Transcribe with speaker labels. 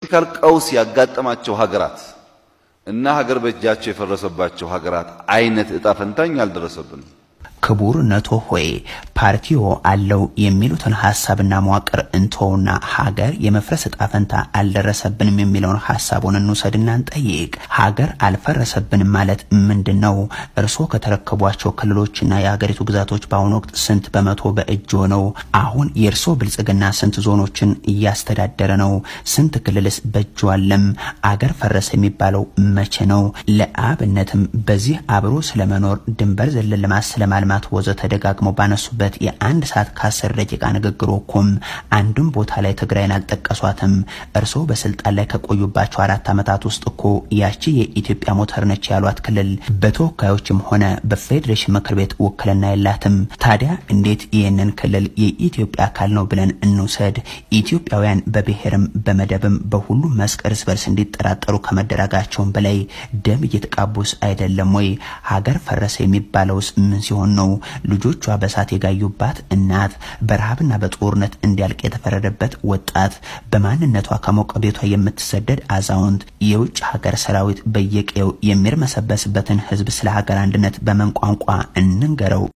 Speaker 1: ፖለቲካል ቀውስ ያጋጠማቸው ሀገራት እና ሀገር በእጃቸው የፈረሰባቸው ሀገራት አይነት እጣ ፈንታኝ አልደረሰብንም።
Speaker 2: ክቡርነቶ ሆይ ፓርቲዎ አለው የሚሉትን ሀሳብና መዋቅር እንተውና ሀገር የመፍረስ እጣ ፈንታ አልደረሰብንም የሚለውን ሀሳቡን እንውሰድና እንጠይቅ። ሀገር አልፈረሰብንም ማለት ምንድን ነው? እርስዎ ከተረከቧቸው ክልሎችና የሀገሪቱ ግዛቶች በአሁኑ ወቅት ስንት በመቶ በእጅ ሆነው? አሁን የእርስዎ ብልጽግና ስንት ዞኖችን እያስተዳደረ ነው? ስንት ክልልስ በእጁ አለም? አገር ፈረሰ የሚባለው መቼ ነው? ለአብነትም በዚህ አብሮ ስለመኖር ድንበር ዘለል ልማት ስለማልማት ወዘ ተደጋግመው ባነሱበት የአንድ ሰዓት ከአስር ደቂቃ ንግግሮ እኮም አንድም ቦታ ላይ ትግራይን አልጠቀሷትም። እርስዎ በስልጣን ላይ ከቆዩባቸው አራት ዓመታት ውስጥ እኮ ያቺ የኢትዮጵያ ሞተር ነች ያሏት ክልል በተወካዮችም ሆነ በፌዴሬሽን ምክር ቤት ውክልና የላትም። ታዲያ እንዴት ይህንን ክልል የኢትዮጵያ አካል ነው ብለን እንውሰድ? ኢትዮጵያውያን በብሔርም በመደብም በሁሉም መስክ እርስ በርስ እንዲጠራጠሩ ከመደረጋቸውም በላይ ደም እየተቃቡስ አይደለም ወይ? ሀገር ፈረሰ የሚባለውስ ምን ሲሆን ነው? ልጆቿ በሳት የጋዩባት እናት፣ በረሃብና በጦርነት እንዲያልቅ የተፈረደበት ወጣት፣ በማንነቷ ከሞቀ ቤቷ የምትሰደድ አዛውንት፣ የውጭ ሀገር ሰራዊት በየቀየው የሚርመሰበስበትን ህዝብ ስለ ሀገር አንድነት በምን ቋንቋ እንንገረው?